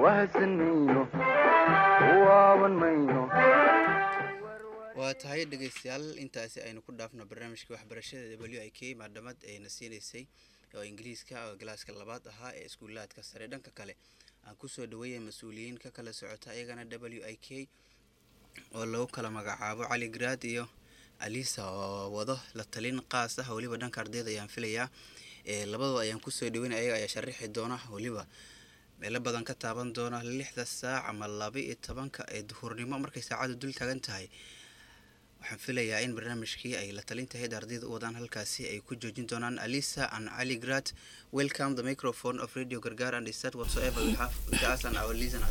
wahadsan mayno waaban mayno waa tahay dhegeystayaal intaasi aynu ku dhaafno barnaamijka waxbarashada w i k maadhamad ayna siinaysay oo ingiriiska oo galaaska labaad ahaa ee iskuulaadka sare dhanka kale aan kusoo dhaweeya mas-uuliyiin ka kala socota iyagana w i k oo lagu kala magacaabo cali garaad iyo alisa oo wado la talin qaas ah weliba dhanka ardayda ayaan filayaa labadooda ayaan kusoo dhaweynaya ayaga ayaa sharaxi doona weliba meelo badan ka taaban doona lixda saac ama laba iyo tobanka ee duhurnimo markay saacadu dul taagan tahay waxaan filayaa in barnaamijkii ay la talintahayd ardayda u wadaan halkaasi ay ku joojin doonaan alisa and ali grad welcome the microphone of radio gargar and start whatsoever we have with us and our listeners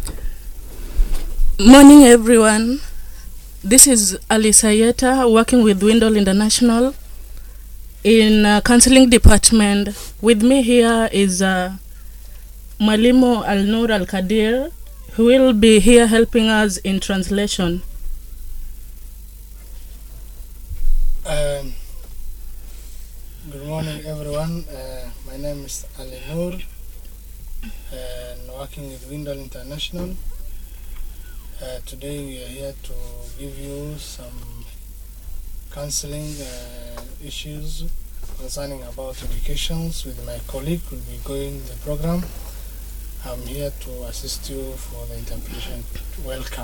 Morning, everyone. This is Alisa Yeta working with Windle International in uh, counseling department. With me here is uh, Malimo Al Nur Al Kadir, who will be here helping us in translation. Um, good morning, everyone. Uh, my name is Ali Noor, and working with Windle International. Uh, today we are here to give you some counseling uh, issues concerning about educations with my colleague who will be going the program. I'm here to assist you for the interpretation. Welcome.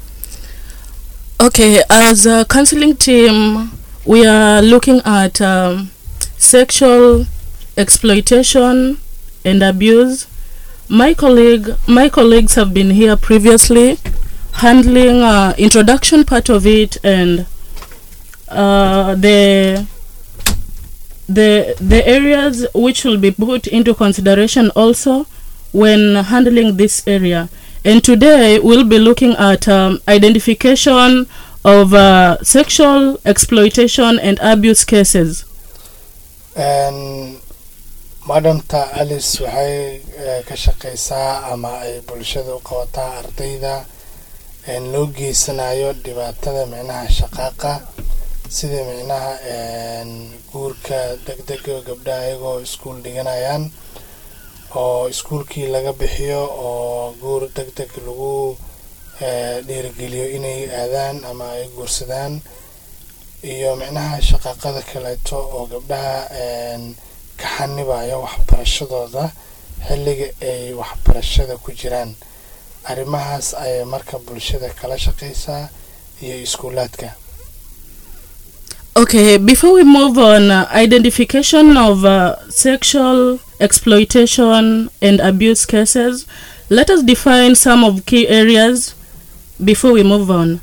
Okay, as a counseling team, we are looking at um, sexual exploitation and abuse. My colleague, my colleagues have been here previously, handling uh, introduction part of it and uh, the the the areas which will be put into consideration also when handling this area. And today we'll be looking at um, identification of uh, sexual exploitation and abuse cases. And madamta alice waxay eh, ka shaqeysaa ama ay bulshada u qabataa ardayda een loo geysanayo dhibaatada micnaha shaqaaqa sida micnaha een guurka degdega gabdhaha iyagoo iskuul dhiganayaan oo iskuulkii laga bixiyo oo guur deg deg lagu eh, dhiirigeliyo inay aadaan ama ay guursadaan iyo micnaha shaqaaqada kaleeto oo gabdhaha een ka xanibayo waxbarashadooda xilliga ay waxbarashada ku jiraan arrimahaas ayay marka bulshada kala shaqeysaa iyo iskuulaadka Okay, before we move on, uh, identification of uh, sexual exploitation and abuse cases, let us define some of key areas before we move on.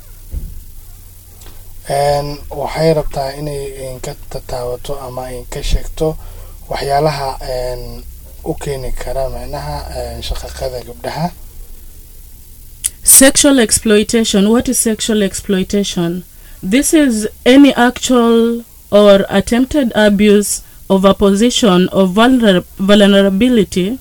een waxay rabtaa inay inka tataawato ama inka sheegto waxyaalaha een u keeni kara micnaha een shaqaqada gabdhaha Sexual exploitation. What is sexual exploitation? This is any actual or attempted abuse of a position of vulner- vulnerability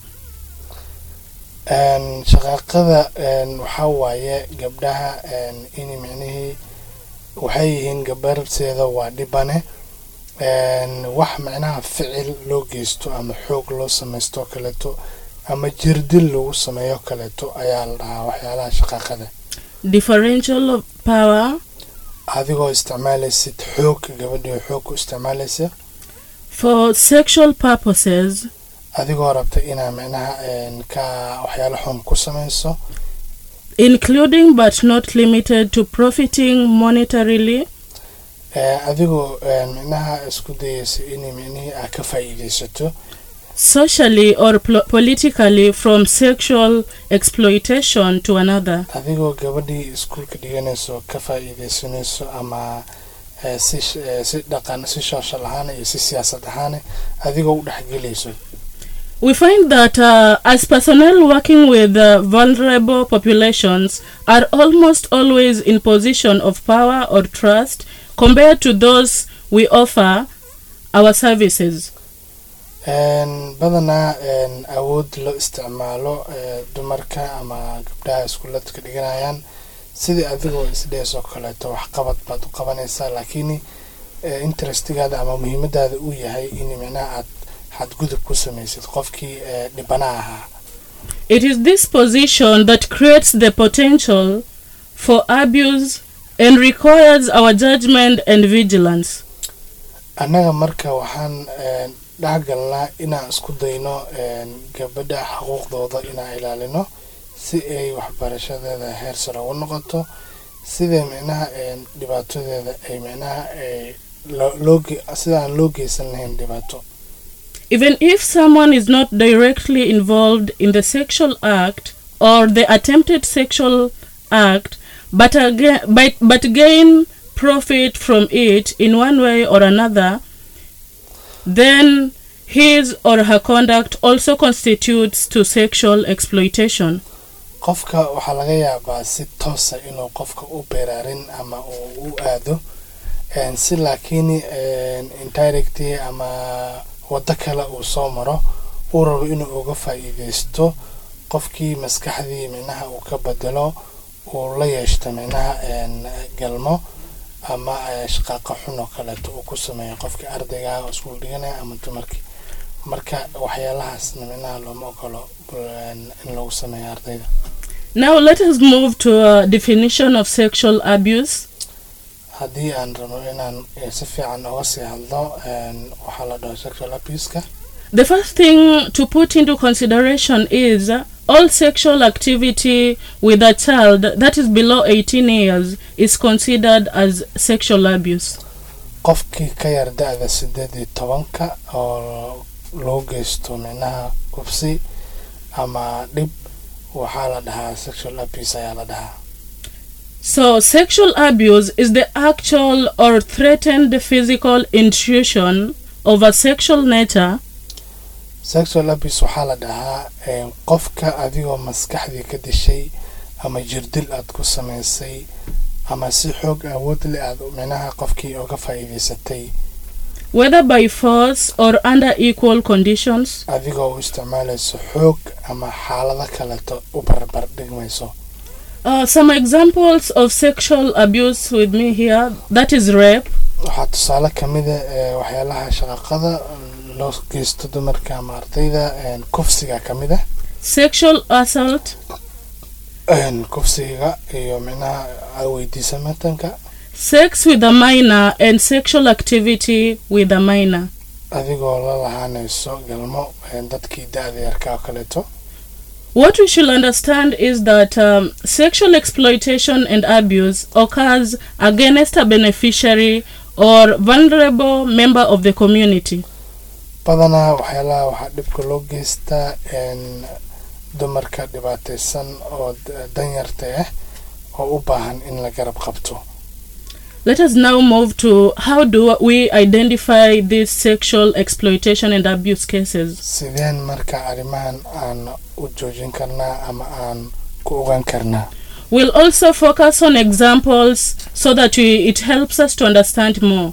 een shaqaaqada een waxaa waaye gabdhaha een in micnihii waxay yihiin gabarteeda waa dhibane een wax micnaha ficil loo geysto ama xoog loo samaysto kaleeto ama jirdil lagu sameeyo kaleeto ayaa la dhahaa waxyaalaha shaqaaqada differential of power adigoo isticmaalaysid xoog gabadhii xoog ku isticmaalaysa for sexual purposes adigoo rabta inaa micnaha een ka waxyaalo xun ku samayso including but not limited to profiting monetarily ee adigoo een micnaha isku dayaysa inay micnihii aa ka faa'iidaysato socially or pl- politically from sexual exploitation to another adigoo gabadhii iskuulka dhiganayso ka faa'iidaysanayso ama ee, si sh- ee, si dhaqan si shooshal ahaan iyo si siyaasad ahaan adigoo u dhexgelayso We find that uh, as personnel working with uh, vulnerable populations are almost always in position of power or trust compared to those we offer our services. een badanaa een awood loo isticmaalo ee, dumarka ama gabdhaha iskuuladka dhiganayaan sidii adigoo isdheesoo kaleeto waxqabad baad u qabanaysaa laakiin ee, interestigaada ama muhiimadaada uu yahay in micnaha aad xadgudub ku samaysid qofkii ee, dhibana ahaa It is this position that creates the potential for abuse and requires our judgment and vigilance. annaga marka waxaan een, dhexgalnaa inaan isku dayno een, gabadha xuquuqdooda inaan ilaalino si ay waxbarashadeeda heer sare u noqoto sida micnaha een, dhibaatadeeda ay micnaha ay loo- loo ge- sida aan loo geysan lahayn dhibaato Even if someone is not directly involved in the sexual act or the attempted sexual act, but, aga but, but gain profit from it in one way or another, then his or her conduct also constitutes to sexual exploitation. qofka waxaa laga yaabaa si toosa inuu qofka u beeraarin ama uu u aado een, si laakiin een, indirectly ama waddo kale uu soo maro uu rabo inuu uga faa'iideysto qofkii maskaxdii micnaha uu ka bedelo uu la yeeshto micnaha een, galmo ama eh, shaqaaqa xun oo kaleeto uu ku sameeyo qofkii ardayga ah oo iskuul dhiganaya ama dumarkii marka waxyaalahaasna micnaha looma ogolo een, in lagu sameeyo ardayda Now let us move to a definition of sexual abuse. haddii aan rabo inaan eh, si fiican uga sii hadlo een, waxaa la dhaho sexual abuseka The first thing to put into consideration is uh, all sexual activity with a child that is below 18 years is considered as sexual abuse. qofkii ka yar da-da sideed iyo tobanka oo loo geysto micnaha kufsi ama dhib waxaa la dhahaa sexual abuse ayaa la dhahaa So, sexual abuse is the actual or threatened physical intrusion of a sexual nature sexual abuse waxaa la dhahaa een, qofka adigoo maskaxdii ka dishay ama jirdil aad ku samaysay ama si xoog awood leh aad micnaha qofkii uga faa'iidaysatay whether by force or under equal conditions. adigoo u isticmaalayso xoog ama xaalado kaleeto u barbar dhigmayso Uh, some examples of sexual abuse with me here that is rape, waxaa tusaale kamida ee waxyaalaha shaqaqada loo geysto dumarka ama ardayda een, kufsiga kamida sexual assault, een, kufsiga iyo micnaha weydiisamatanka sex with a minor, and sexual activity with a minor. adigoo la lahaanayso galmo een, dadkii da-da yarka oo kaleeto What we should understand is that um, sexual exploitation and abuse occurs against a beneficiary or vulnerable member of the community. badanaa waxyaalaha waxaa dhibka loo geystaa een, dumarka dhibaataysan oo d- danyarta ah oo u baahan in la garab qabto Let us now move to how do we identify these sexual exploitation and abuse cases. sideen marka arrimahan aan u joojin karnaa ama aan ku ogaan karnaa We'll also focus on examples so that we, it helps us to understand more.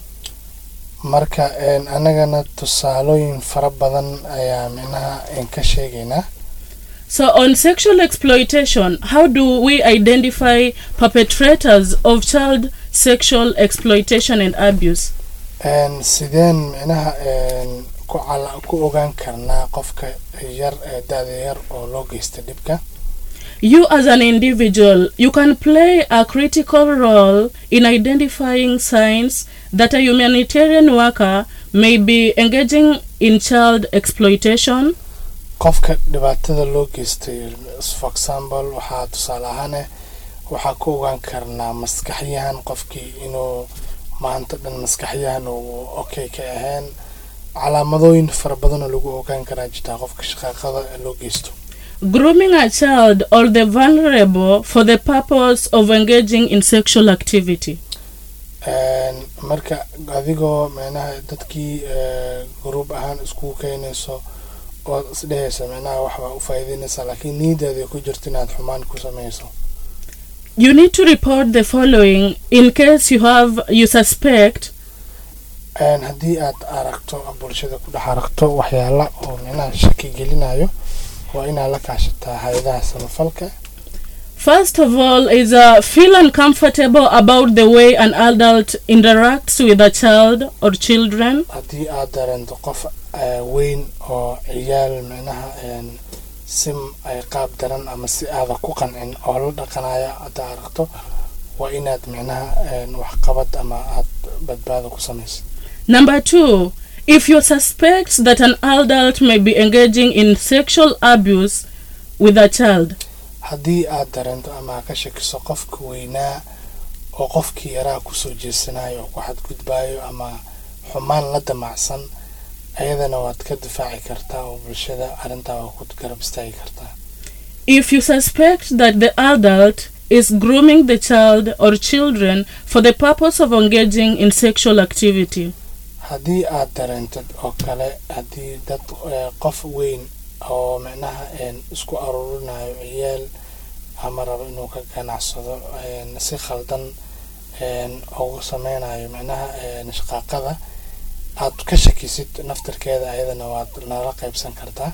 marka een, annagana tusaalooyin fara badan ayaa micnaha een ka sheegaynaa So, on sexual exploitation, how do we identify perpetrators of child sexual exploitation and abuse? Een, sideen micnaha een, ku cala- ku ogaan karnaa qofka yar ee da-da yar oo loo geysta dhibka You, as an individual, you can play a critical role in identifying signs that a humanitarian worker may be engaging in child exploitation, qofka dhibaatada loo geystay for example waxaa tusaale ahaane waxaa ku ogaan karnaa maskaxyahan qofkii inuu maanta dhan maskaxyahan uu okay ka ahayn calaamadooyin fara badanoo lagu ogaan karaa jirtaa qofka shaqaaqada loo geysto grooming a child or the vulnerable for the purpose of engaging in sexual activity. Een, marka adigoo micnaha dadkii eh, gruub ahaan iskugu keenayso oo isdhehaysa micnaha waxbaa u faa'iideynaysaa laakiin niidaada ku jirto inaad xumaan ku samayso You need to report the following in case you have you suspect Een, haddii aad aragto bulshada ku dhex aragto waxyaala oo micnaha shaki gelinayo waa inaad la kaashataa hay-adaha samafalka First of all, is uh, feel uncomfortable about the way an adult interacts with a child or children. haddii aad dareento qof eh, weyn oo ciyaal micnaha een, si ay qaab daran ama si aada ku qancin oo la dhaqanaya haddaa aragto waa inaad micnaha een, waxqabad ama aad badbaado ku samaysid Number two, if you suspect that an adult may be engaging in sexual abuse with a child, haddii aad dareento ama aad ka shakiso qofka weynaa oo qofkii yaraa kusoo jeesanayo oo ku xadgudbayo ama xumaan la damacsan ayadana waad ka difaaci kartaa oo bulshada arrintaa waa ku garab istaagi kartaa if you suspect that the adult is grooming the child or children for the purpose of engaging in sexual activity, haddii aad dareentid oo kale haddii dad eh, qof weyn oo micnaha een, isku aruurinayo ciyaal ama rabo inuu ka ganacsado een, si khaldan een, ugu sameynayo micnaha een, shaqaaqada aad ka shakisid naftarkeeda ayadana waad nala qaybsan kartaa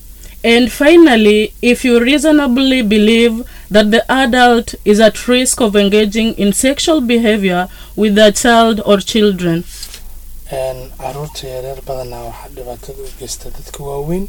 and finally, if you reasonably believe that the adult is at risk of engaging in sexual behavior with the child or children, een, caruurta yaryar badanaa waxaa dhibaatada u geysta dadka waaweyn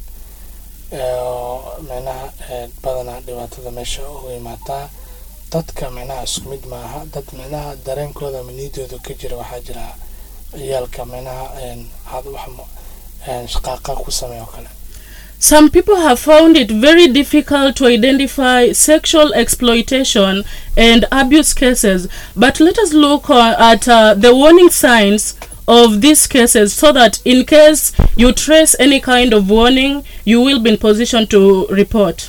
ee, oo micnaha ee, badanaa dhibaatada meesha uga imaataa dadka micnaha isku mid maaha dad micnaha dareenkooda ama niidooda ka jira waxaa jira ciyaalka micnaha een, had wax mu- een, shaqaaqa ku sameeya oo kale Some people have found it very difficult to identify sexual exploitation and abuse cases, but let us look uh, at uh, the warning signs of these cases so that in case you trace any kind of warning, you will be in position to report.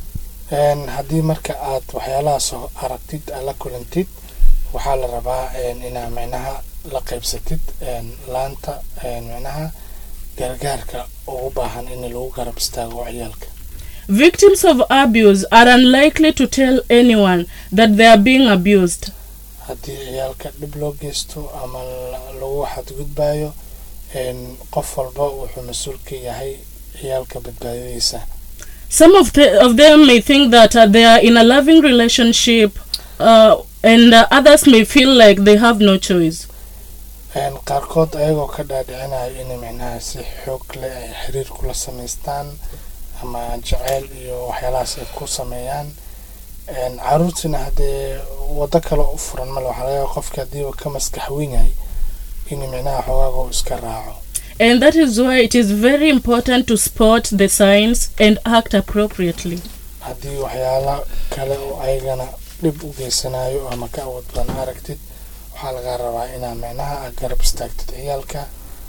Een, haddii marka aad waxyaalahaas oo aragtid aad la kulantid waxaa la rabaa een, inaa micnaha la qaybsatid een, laanta een, micnaha gargaarka ugu baahan in lagu garab istaago ciyaalka Victims of abuse are unlikely to tell anyone that they are being abused. haddii ciyaalka dhib loo geysto ama la- lagu xadgudbayo een, qof walba wuxuu mas-uul ka yahay ciyaalka badbaadadiisa Some of, the, of them may think that uh, they are in a loving relationship, uh, and uh, others may feel like they have no choice. Een, qaarkood ayagoo ka dhaadhicinayo inay micnaha si xoog leh ay xiriir kula samaystaan ama jaceyl iyo waxyaalahaas ay ku sameeyaan Een, caruurtiina haddee waddo kale u furan male waxaa laga yaaba qofka haddiiba ka maskax weyn yahay inuu micnaha xogaaga uu iska raaco And that is why it is very important to spot the signs and act appropriately. haddii waxyaala kale oo ayagana dhib u geysanayo ama ka awood badan aragtid waxaa laga rabaa inaa micnaha aad garab istaagtid ciyaalka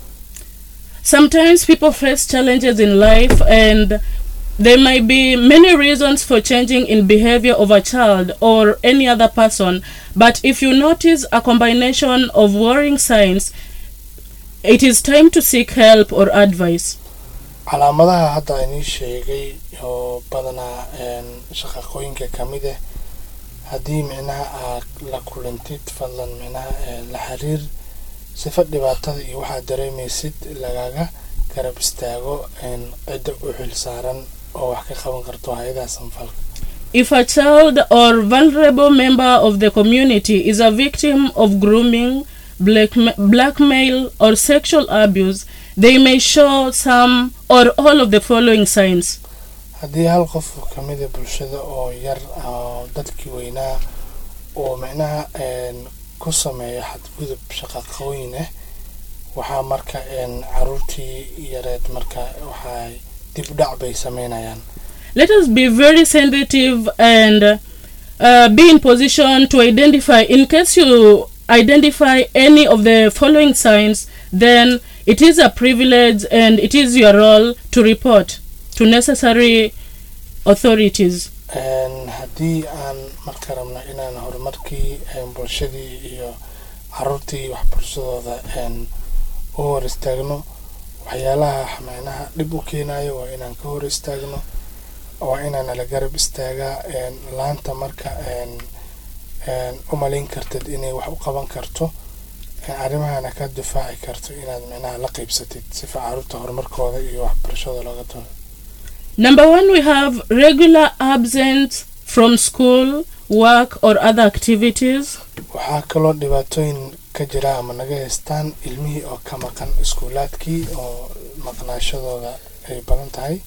Sometimes people face challenges in life, and there might be many reasons for changing in behavior of a child or any other person. But if you notice a combination of worrying signs, it is time to seek help or advice. calaamadaha hadda inii sheegay oo badanaa een, shaqaqooyinka ka mid ah haddii micnaha aad la kulantid fadlan micnaha ee, la xiriir sifa dhibaatada iyo waxaad dareemaysid lagaga garab istaago een, cidda u xil saaran oo wax ka qaban karto hay-adaha sanfalka If a child or vulnerable member of the community is a victim of grooming, blackma- blackmail, or sexual abuse, they may show some or all of the following signs. haddii hal qof ka mida bulshada oo yar oo dadkii weynaa oo micnaha een, ku sameeya xadgudub shaqaqooyin ah waxaa marka een, caruurtii yareed marka waxay dib u dhac bay sameynayaan Let us be very sensitive and uh, be in position to identify. In case you identify any of the following signs, then it is a privilege and it is your role to report to necessary authorities. Een, haddii aan marka rabno inaan horumarkii een, bulshadii iyo caruurtii waxbarashadooda een, u hor istaagno waxyaalaha micnaha dhib u keenayo waa inaan ka hor istaagno waa inaan la garab istaagaa een, laanta marka een, een, u malayn kartid inay wax u qaban karto een, arrimahana ka difaaci karto inaad micnaha la qaybsatid sifa caruurta horumarkooda iyo waxbarashada looga doono Number one, we have regular absence from school, work, or other activities. waxaa kaloo dhibaatooyin ka jira ama naga haystaan ilmihii oo ka maqan iskuulaadkii oo maqnaashadooda ay badan tahay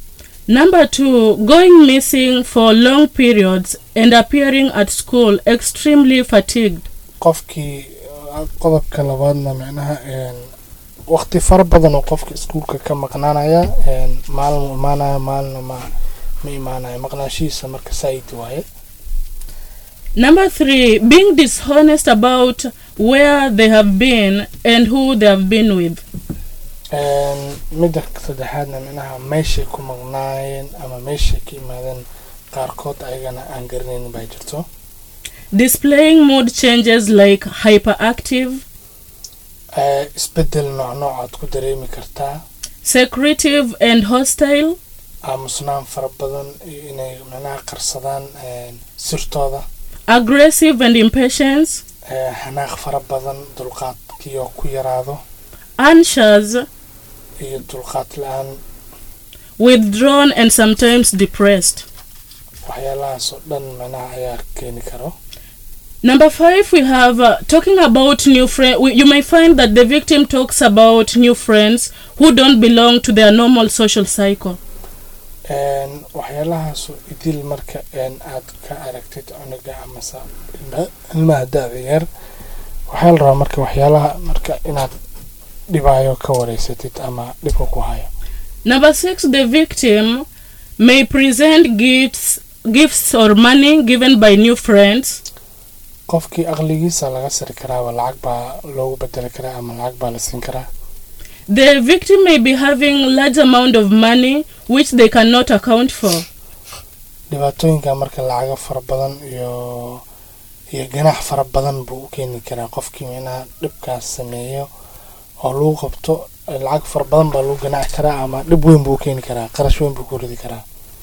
Number two, going missing for long periods and appearing at school extremely fatigued. qofkii uh, qodobka labaadna micnaha een, waqti fara badan oo qofka iskuulka ka maqnaanaya een, maalin uu imaanaya maalina ma ma imaanaya maqnaashihiisa marka saaid waaye Number three, being dishonest about where they have been and who they have been with. Een, midda saddexaadna micnaha meeshay ku maqnaayeen ama meeshay ka imaadeen qaarkood ayagana aan garanaynin baa jirto Displaying mood changes like hyperactive, Eh, isbedel nooc nooc aad ku dareemi kartaa secretive, and hostile. aamusnaan fara badan iyo inay micnaha qarsadaan een, sirtooda aggressive and impatience, Eh, xanaaq fara badan dulqaadkii oo ku yaraado anxious, iyo dulqaad la-aan withdrawn, and sometimes depressed. waxyaalahaas oo dhan micnaha ayaa keeni karo Number five, we have uh, talking about new friends. You may find that the victim talks about new friends who don't belong to their normal social cycle. Een, waxyaalahaas oo idil marka een, aad ka aragtid cunuga amase ilma- ilmaha da-da yar waxaa la rabaa marka waxyaalaha marka inaad dhibaayo ka wareysatid ama dhibka ku hayo Number six, the victim may present gifts, gifts or money given by new friends. qofkii aqligiisa laga siri karaaba lacag baa loogu bedeli karaa ama lacag baa la siin karaa The victim may be having large amount of money which they cannot account for. dhibaatooyinka marka lacago fara badan iyo iyo ganax fara badan buu u keeni karaa qofkii micnaha dhibkaas sameeyo oo lagu qabto eh, lacag fara badan baa lagu ganaci karaa ama dhib weyn buu u keeni karaa qarash weyn buu ku ridi karaa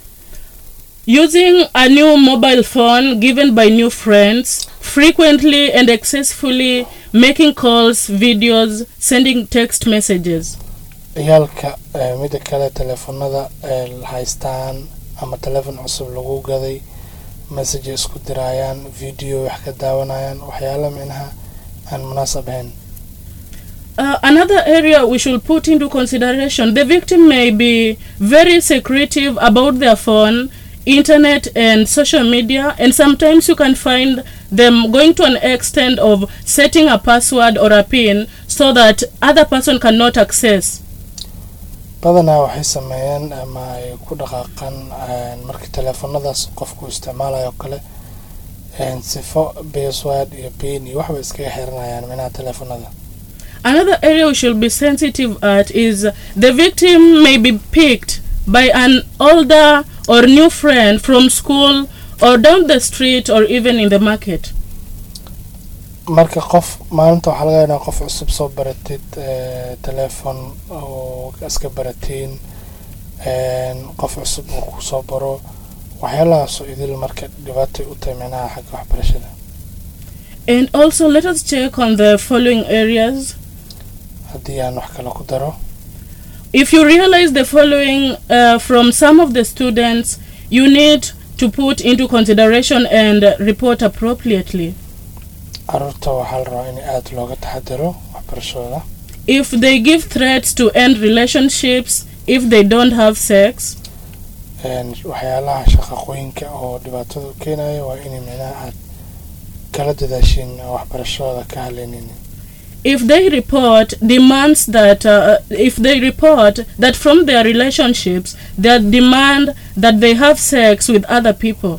Using a new mobile phone given by new friends, frequently and excessively making calls, videos, sending text messages. ciyaalka eh, mida kale teleefanada eh, haystaan ama teleefon cusub lagu gaday message isku diraayaan video wax ka daawanayaan waxyaala micnaha aan munaasab ahayn Uh, another area we should put into consideration the victim may be very secretive about their phone, internet, and social media, and sometimes you can find them going to an extent of setting a password or a pin so that other person cannot access. badanaa waxay sameeyaan ama ay ku dhaqaaqaan een, marka teleefanadaas qofku isticmaalayo oo kale een, sifo password iyo pin iyo waxbay iskaga xiranayaan micnaha teleefanada Another area we should be sensitive at is the victim may be picked by an older or new friend from school or down the street or even in the market. marka qof maalinta waxaa laga yaabaa qof cusub soo baratid eh, teleefon oo iska baratiin een, qof cusub uu kusoo baro waxyaalahaasoo idil marka dhibaatay u tahay micnaha xagga waxbarashada And also, let us check on the following areas. haddii aan wax kale ku daro If you realize the following uh, from some of the students, you need to put into consideration and uh, report appropriately. caruurta waxaa la rabaa in aada looga taxadiro waxbarashadooda If they give threats to end relationships, if they don't have sex, Een, waxyaalaha shaqaqooyinka oo dhibaatada u keenaya waa inay micnaha aad kala dadaashiin oo waxbarashadooda ka haleynin if they report demands that uh, if they report that from their relationships they demand that they have sex with other people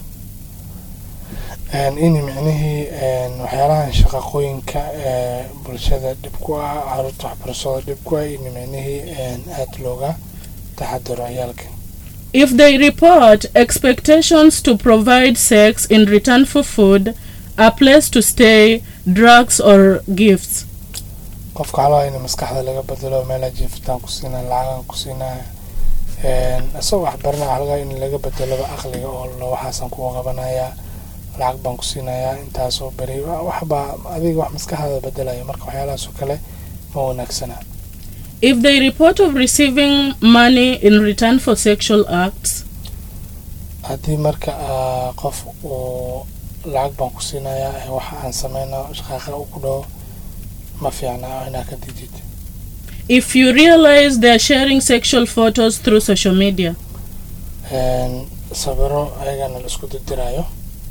Een, in micnihii een, waxyaalahan shaqaqooyinka ee bulshada dhib ku ah caruurta waxbarashadooda dhib ku ah in micnihii een, aada looga taxadiro ciyaalka if they report expectations to provide sex in return for food a place to stay drugs or gifts qofka waxaa laga in maskaxda laga bedelo meela jiifitaan ku siinaa lacagan ku siinaa Een, isagoo waxbarana waxaa laga in laga bedeloba aqliga oo la waxaasan kuwa qabanayaa lacag baan ku siinayaa intaasoo beri wa- waxbaa adiga wax maskaxdaada bedelaya marka waxyaalahaas oo kale ma wanaagsana if they report of receiving money in return for sexual acts haddii marka ah, qof uu lacag baan ku siinayaa ee waxa aan sameyno shaqaaqa u ku dhaho ma fiicna inaa ka didid if you realize they are sharing sexual photos through social media een, sawiro ayagana la isku dirdiraayo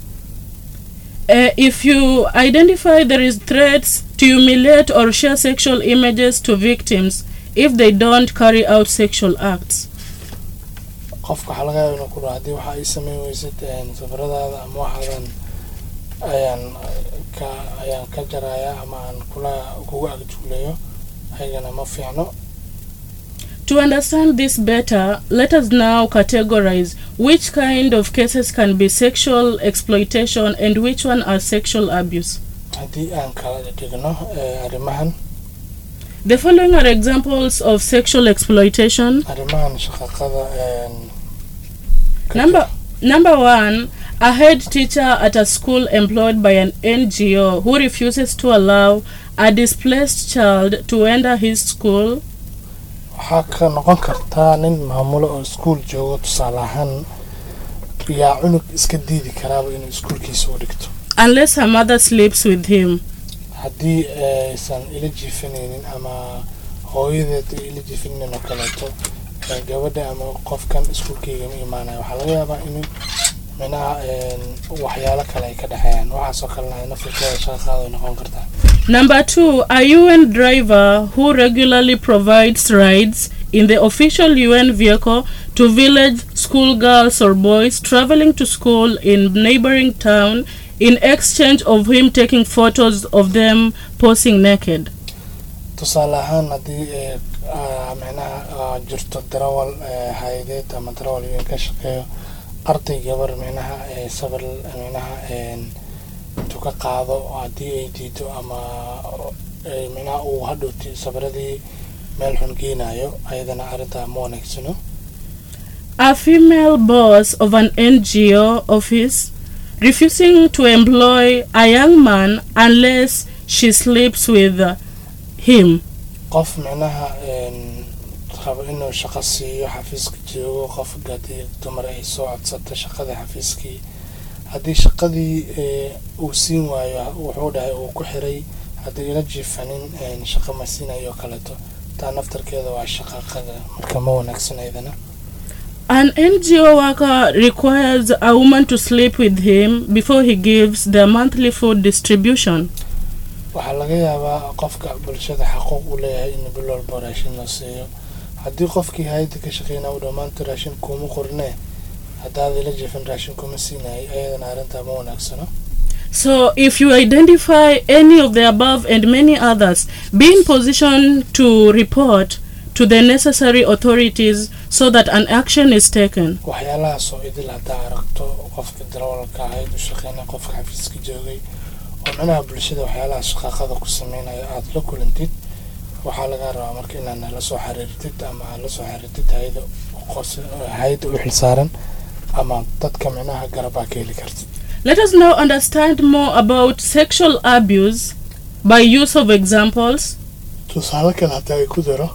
Uh, if you identify there is threats to humiliate or share sexual images to victims if they don't carry out sexual acts. qofka waxaa laga yaaba inuu ku dhaho haddii waxa ay sameyn weysid een, sawiradaada ama waxaadan ayaan ka ayaan ka jarayaa ama aan kula kugu agjuulayo ayagana ma fiicno To understand this better, let us now categorize which kind of cases can be sexual exploitation and which one are sexual abuse. haddii aan kala dhigno eh, arrimahan The following are examples of sexual exploitation. arrimahan shaqaqada een, ka Number number one, a head teacher at a school employed by an NGO who refuses to allow a displaced child to enter his school waxaa ka noqon kartaa nin maamulo oo iskuul joogo tusaale ahaan yaa cunug iska diidi karaaba inuu iskuulkiisa u dhigto unless her mother sleeps with him. haddii aysan ila jiifanaynin ama hooyadeed ay ila jiifanaynin oo kaleeto ee gabadha ama qofkan iskuulkeyga ma imaanayo waxaa laga yaabaa in minaha een, waxyaalo kale ay ka dhexeeyaan waxaasoo kalena ay nafirkeeda shaqaqaada ay noqon kartaa Number two, a UN driver who regularly provides rides in the official UN vehicle to village schoolgirls or boys traveling to school in neighboring town in exchange of him taking photos of them posing naked. tusaale ahaan haddii ee, aa, micnaha aa, jirto darawal ee, hay-adeed ama darawal weyn ka shaqeeyo arday gabar micnaha ee, sawir micnaha een, intuu ka qaado haddii ay diido ama ee, micnaha uu hadhowti sawiradii meel xun geenayo ayadana arrintaa ma wanaagsano A female boss of an NGO office refusing to employ a young man unless she sleeps with uh, him. qof micnaha een, rabo inuu shaqo siiyo xafiiska joogo qof haddii dumar ay soo codsato shaqada xafiiskii haddii shaqadii ee, uu siin waayo wuxuu dhahay uu ku xiray haddii ila jiifanin een, shaqo ma siinayo oo kaleeto taa naftarkeeda waa shaqaqada marka ma wanaagsan ayadana An NGO worker requires a woman to sleep with him before he gives the monthly food distribution. waxaa laga yaabaa qofka bulshada xaquuq u leeyahay in bil walba raashin la siiyo haddii qofkii hay-adda ka shaqeynaa uu dhammaanta raashin kuma qornee haddaad ila jiifin raashin kuma siinayay ayadana arrintaa ma wanaagsano So, if you identify any of the above and many others, be in position to report to the necessary authorities so that an action is taken. waxyaalahaasoo idil haddaa aragto qofka darawalka ahayd u shaqeynaya qofka xafiiska joogay oo micnaha bulshada waxyaalaha shaqaaqada ku sameynaya aada la kulantid waxaa laga rabaa marka inaad la soo xiriirtid ama aad la soo xiriirtid hay-ada qos- hay-adda u xilsaaran ama dadka micnaha garabaa ka heli kartid Let us now understand more about sexual abuse by use of examples. tusaale kale hataa ay ku daro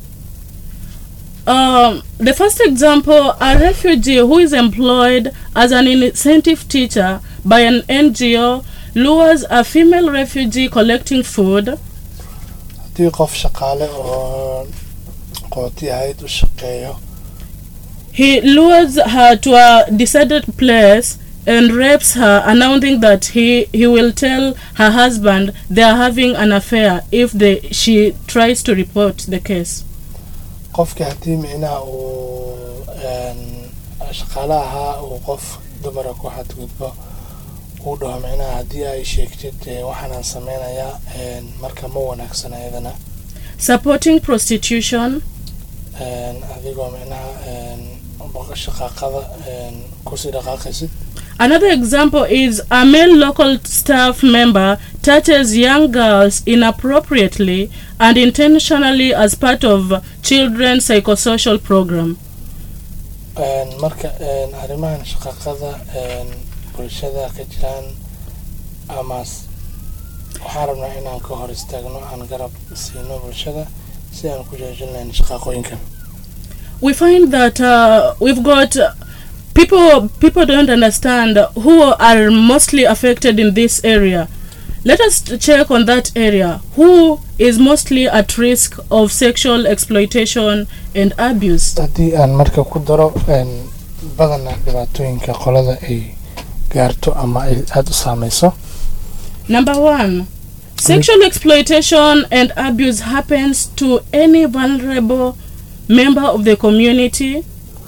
Um, the first example a refugee who is employed as an incentive teacher by an NGO lures a female refugee collecting food haddii qof shaqaale oo qooti ahayd u shaqeeyo He lures her to a deserted place and rapes her, announcing that he, he will tell her husband they are having an affair if they, she tries to report the case. qofka haddii micnaha uu een, shaqaale ahaa uu qof dumara ku xadgudbo uu dhaho micnaha haddii ay sheegtid ee, waxaanaan sameynayaa een, marka ma wanaagsan ayadana Supporting prostitution, een, adigoo micnaha een, boqo shaqaaqada een, kusii dhaqaaqaysid Another example is a male local staff member touches young girls inappropriately and intentionally as part of children's psychosocial program. Een, marka een, arrimahan shaqaaqada een, bulshada ka jiraan ama s- waxaan rabnaa inaan ka hor istaagno aan garab siino bulshada si aan ku joojin lahayn shaqaaqooyinkan We find that uh, we've got uh, people people don't understand who are mostly affected in this area. Let us check on that area. Who is mostly at risk of sexual exploitation and abuse? haddii aan marka ku daro een, badanaa dhibaatooyinka qolada ay gaarto ama ay aada u saameyso Number one, sexual exploitation and abuse happens to any vulnerable member of the community,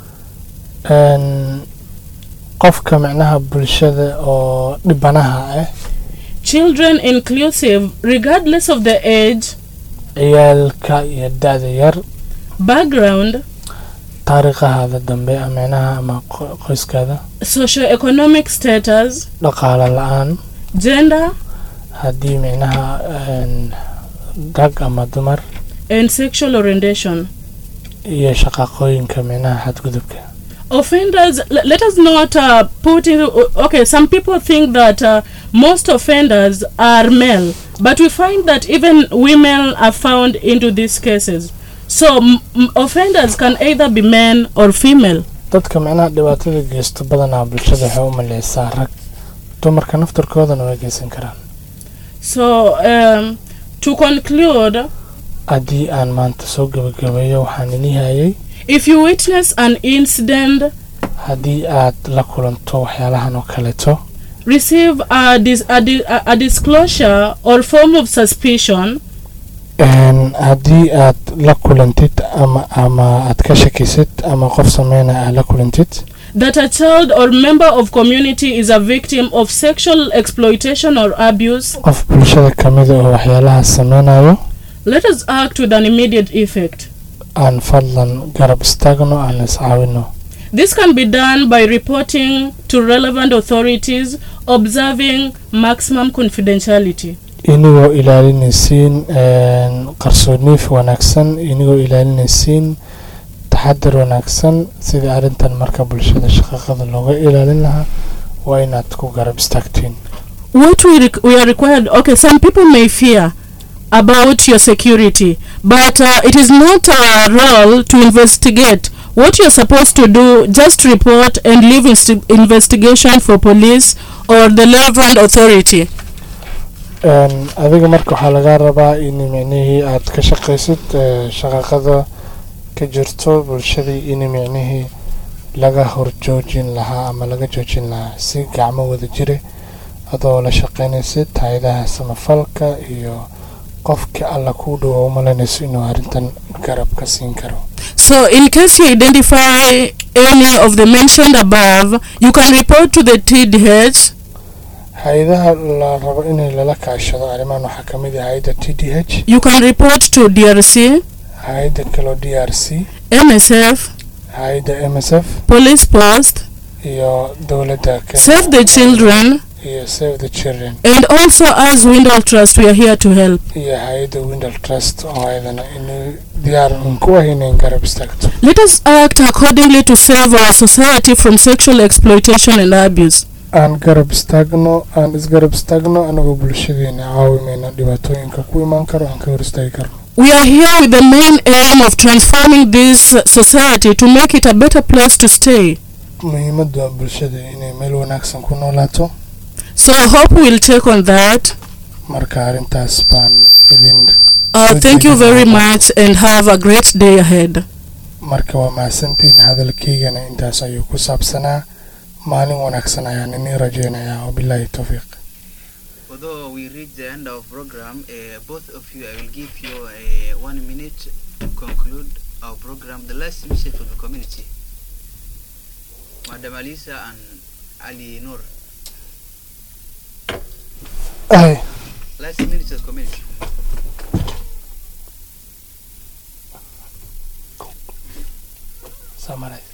Een, qofka micnaha bulshada oo dhibanaha ah children inclusive, regardless of the age, ciyaalka iyo da-da yar background, taariikhahaada dambe ah, micnaha ama qo- qoyskaada socioeconomic status, dhaqaale la-aan gender, haddii micnaha een, rag ama dumar and sexual orientation. iyo shaqaqooyinka micnaha xadgudubka Offenders, l- let us not uh, put in. Okay, some people think that uh, most offenders are male, but we find that even women are found into these cases. So m- m- offenders can either be men or female. dadka micnaha dhibaatada geysto badanaa bulshada waxay u maleysaa rag dumarka naftarkoodana way geysan karaan So um, to conclude, haddii aan maanta soo gabagabeeyo waxaan ini hayay if you witness an incident, haddii aad la kulanto waxyaalahan oo kaleeto receive a, dis- a, di- a, a disclosure or form of suspicion, Een, haddii aad la kulantid ama ama aad ka shakisid ama qof sameynaya aad la kulantid that a child or member of community is a victim of sexual exploitation or abuse, qof bulshada kamida oo waxyaalaha sameynayo let us act with an immediate effect. aan fadlan garab istaagno aan iscaawino This can be done by reporting to relevant authorities, observing maximum confidentiality. inigoo ilaalinaysiin een, qarsooniif wanaagsan inigoo ilaalinaysiin taxadar wanaagsan sidii arrintan marka bulshada shaqaqada looga ilaalin lahaa waa inaad ku garab istaagtiin What we, req we are required, okay, some people may fear about your security, but uh, it is not our role to investigate. What you're supposed to do, just report and leave insti- investigation for police or the relevant authority. Een, adiga marka waxaa lagaa rabaa in micnihii aad ka shaqaysid ee, shaqaqada ka jirto bulshadii in micnihii laga horjoojin lahaa ama laga joojin lahaa si gacmo wada jire adoo la shaqaynaysid hay-adaha samafalka iyo qofka alla kuu dhowo u malaynayso inuu arrintan garab ka siin karo So, in case you identify any of the mentioned above, you can report to the TDH hay-adaha la rabo inay lala kaashado arrimahan waxaa ka mid ah hay-adda t d h You can report to DRC, hay-adda kaloo d r c MSF, hay-adda m s f Police Post, iyo dowladda Kenya Save the Children, iyo save the children and also as Windle Trust, we are here to help. iyo hay-adda windal trust oo ayadana inuu diyaar un ku ah inayn garab istaagto Let us act accordingly to save our society from sexual exploitation and abuse. aan garab istaagno aan isgarab istaagno anagoo bulshadeena caawimayna dhibaatooyinka ku imaan karo aan ka hor istaagi karno We are here with the main aim of transforming this society to make it a better place to stay. muhiimaddu waa bulshada inay meel wanaagsan ku noolaato So I hope we'll take on that. marka arrintaas baan idin Uh, thank you very much and have a great day ahead. marka waa mahadsantiin hadalkaygana intaas ayuu ku saabsanaa maalin wanaagsan ayaan inii rajeynayaa wabilaahi towfiiq Although we reach the end of program, uh, both of you, I will give you uh, one minute to conclude our program. The last message for the community. Madam Alisa and Ali Nur. Ay, Last minute to the community. summarize.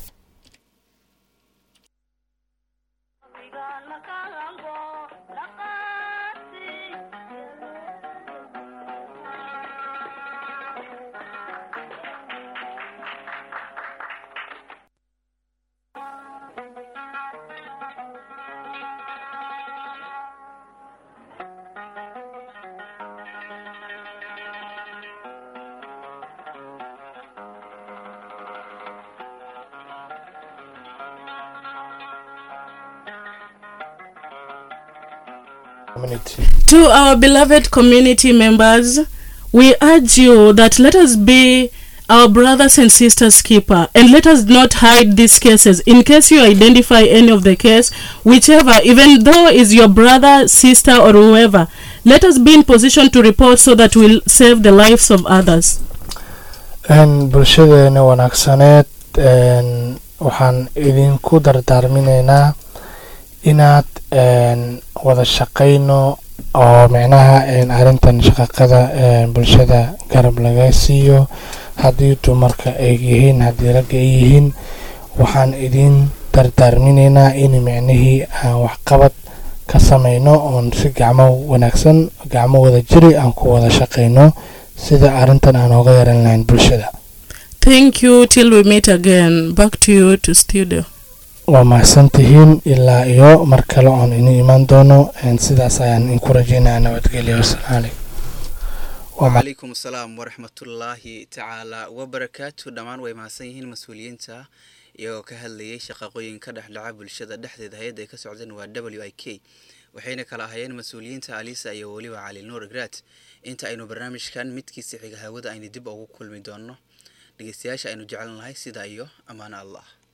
Community. To our beloved community members, we urge you that let us be our brothers and sisters keeper and let us not hide these cases in case you identify any of the case whichever even though is your brother sister or whoever let us be in position to report so that we'll save the lives of others Een, bulshadeena wanaagsaneed een, waxaan idinku dardaarminaynaa inaad een, wada shaqayno oo micnaha een, arrintan shaqaqada een, bulshada garab laga siiyo haddii dumarka ay yihiin haddii ragga ay yihiin waxaan idin dardaarminaynaa in micnihii aan waxqabad ka samayno oon si gacmo wanaagsan gacmo wada jiri aan ku wada shaqayno sida arrintan aan ooga yaran lahayn bulshada thank you till we meet again back to you to studio waa mahadsan tihiin ilaa iyo mar kale oon ini imaan doono een, sidaas ayaan inku rajeynaya nabadgelyo wasalaamu calaykum Waa ma- wacalaykum asalaam waraxmatullaahi tacaala wabarakaatu dhammaan way mahadsan yihiin mas-uuliyiinta iyagoo ka hadlayay shaqaqooyin ka dhexdhaca bulshada dhexdeeda hay-adda ay ka socdeen waa w i k waxayna kala ahaayeen mas-uuliyiinta alisa iyo weliba cali nuur grat inta aynu barnaamijkan midkiisa xiga hawada aynu dib ugu kulmi doonno dhegeystayaasha aynu jeclan lahay sidaa iyo ammaano allah